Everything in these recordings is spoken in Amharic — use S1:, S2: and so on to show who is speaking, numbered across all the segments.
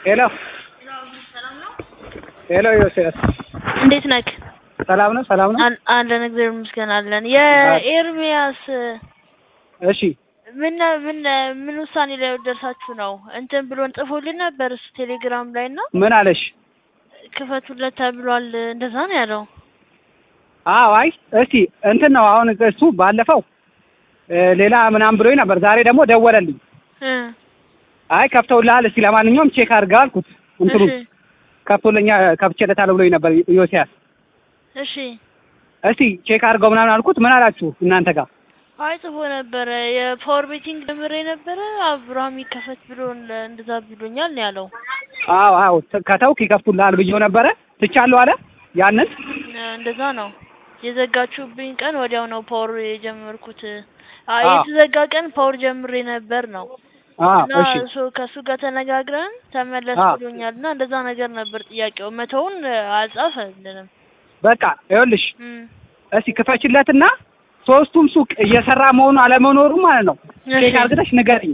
S1: ሄሎ ሄሎ ዮሴፍ
S2: እንዴት ነክ?
S1: ሰላም ነው ሰላም ነው
S2: አል- አለን እግዚአብሔር ይመስገን አለን። የኤርሚያስ
S1: እሺ
S2: ምን ምን ምን ውሳኔ ላይ ደርሳችሁ ነው? እንትን ብሎን ጽፎልን ነበር እሱ ቴሌግራም ላይ እና
S1: ምን አለሽ
S2: ክፈቱለት ተብሏል። እንደዛ ነው ያለው።
S1: አዎ አይ እስቲ እንትን ነው አሁን እሱ ባለፈው እ ሌላ ምናምን ብሎኝ ነበር ዛሬ ደግሞ ደወለልኝ
S2: እ
S1: አይ ከፍተውልሃል እስቲ ለማንኛውም ቼክ አድርገህ አልኩት እንትኑ
S2: እሺ
S1: ከፍቶልኛ ከፍቼለታለሁ ብሎኝ ነበር ዮሲያስ
S2: እሺ።
S1: እስቲ ቼክ አድርገው ምናምን አልኩት ምን አላችሁ እናንተ ጋር
S2: አይ ጽፎ ነበረ የፓወር ቤቲንግ ጀምሬ ነበረ አብርሃም ይከፈት ብሎ እንደዛ ብሎኛል ነው ያለው።
S1: አዎ አዎ ከተውክ ይከፍቱልሃል ብዬው ነበረ ትቻለሁ አለ ያንን
S2: እ እንደዛ ነው የዘጋችሁብኝ ቀን ወዲያው ነው ፓወር የጀመርኩት። አይ
S1: አዎ።
S2: የተዘጋ ቀን ፓወር ጀምሬ ነበር ነው
S1: አዎ
S2: እና
S1: እሺ
S2: እሱ ከእሱ ጋር ተነጋግረን ተመለስ
S1: አዎ።
S2: ብሎኛል እና እንደዛ ነገር ነበር ጥያቄው። መተውን አልጻፈልንም።
S1: በቃ ይኸውልሽ
S2: እም፣
S1: እስቲ ክፈችለትና ሶስቱም ሱቅ እየሰራ መሆኑ አለመኖሩ ማለት ነው
S2: እሺ፣
S1: ቼክ አድርገሽ ንገሪኝ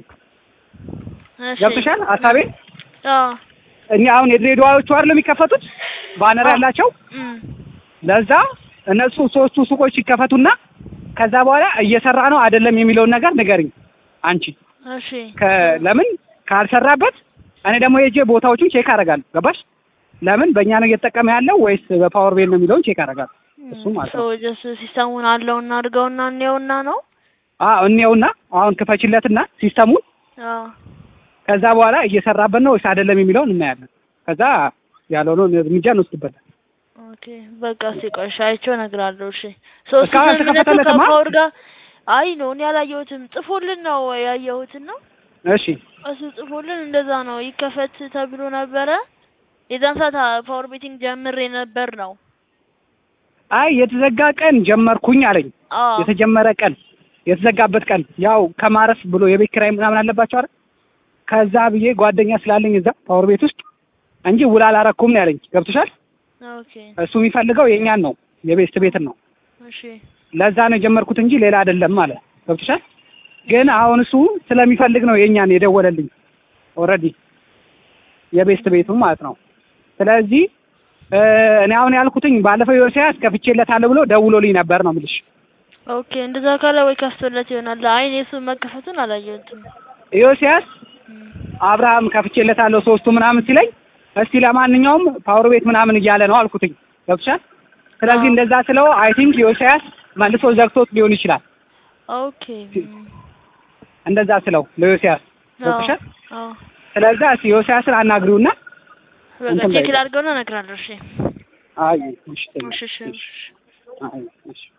S2: እሺ።
S1: ገብቶሻል ሀሳቤ
S2: አዎ፣
S1: እኛ አሁን የድሬዳዋዎቹ አይደል የሚከፈቱት ባነር
S2: አዎ።
S1: ያላቸው
S2: እም፣
S1: ለዛ እነሱ ሶስቱ ሱቆች ሲከፈቱና ከዛ በኋላ እየሰራ ነው አይደለም የሚለውን ነገር ንገሪኝ አንቺ
S2: እሺ፣
S1: ከ- ለምን ካልሰራበት እኔ ደግሞ የጄ ቦታዎቹን ቼክ አደርጋለሁ ገባሽ ለምን በእኛ ነው እየተጠቀመ ያለው ወይስ በፓወር ቤል ነው የሚለውን ቼክ አደርጋለሁ እሱ ማለት ነው
S2: ሰው ጀስ ሲስተሙን አለውና አድርገውና እንየውና ነው።
S1: አዎ እንየውና አሁን ክፈችለትና ሲስተሙን
S2: አዎ፣
S1: ከዛ በኋላ እየሰራበት ነው ወይስ አይደለም የሚለውን እናያለን ከዛ ያለውን እርምጃ እንወስድበታል
S2: ኦኬ በቃ እስኪ ቆይ እሺ፣ አይቼው እነግርሃለሁ። እሺ ሶስቱ
S1: እስካሁን
S2: ስምምነቱ
S1: አልተከፈተለትማ?
S2: ከፓወር ጋር አይ ነው እኔ አላየሁትም። ጽፎልን ነው ያየሁትን ነው
S1: እሺ
S2: እሱ ጽፎልን እንደዛ ነው ይከፈት ተብሎ ነበረ። የዛን ሰዓት ፓወር ቤቲንግ ጀምሬ ነበር ነው።
S1: አይ የተዘጋ ቀን ጀመርኩኝ አለኝ
S2: አዎ
S1: የተጀመረ ቀን የተዘጋበት ቀን ያው ከማረፍ ብሎ የቤት ኪራይ ምናምን አለባቸው አይደል ከዛ ብዬ ጓደኛ ስላለኝ እዛ ፓወር ቤት ውስጥ እንጂ ውል አላረኩም ነው ያለኝ ገብቶሻል
S2: ኦኬ
S1: እሱ የሚፈልገው የኛን ነው የቤስት ቤትን ነው
S2: እሺ
S1: ለዛ ነው የጀመርኩት እንጂ ሌላ አይደለም አለ ገብቶሻል ግን አሁን እሱ ስለሚፈልግ ነው የኛን የደወለልኝ ኦልሬዲ የቤስት ቤቱን ማለት ነው ስለዚህ እ እኔ አሁን ያልኩትኝ ባለፈው ዮሴያስ ከፍቼለታለሁ ብሎ ደውሎልኝ ነበር ነው የምልሽ
S2: ኦኬ እንደዛ ካለ ወይ ከፍቶለት ይሆናል። አይ እኔ እሱ መከፈቱን አላየሁትም።
S1: ዮሴያስ
S2: እም፣
S1: አብርሃም ከፍቼለታለሁ ሶስቱ ምናምን ሲለኝ እስቲ ለማንኛውም ፓወር ቤት ምናምን እያለ ነው አልኩትኝ ገብቶሻል ስለዚህ
S2: አዎ።
S1: እንደዛ ስለው አይ ቲንክ ዮሴያስ መልሶ ዘግቶት ሊሆን ይችላል
S2: ኦኬ እም፣
S1: እንደዛ ስለው ለዮሴያስ
S2: አዎ
S1: ገብቶሻል
S2: አዎ
S1: ስለዛ እስቲ ዮሴያስን አናግሪውና
S2: በቃ
S1: እንትን
S2: ቼክ
S1: በይ።
S2: ላድርገውና እነግርሃለሁ። እሺ
S1: አይ እሺ
S2: እሺ እሺ እሺ።
S1: አይ እሺ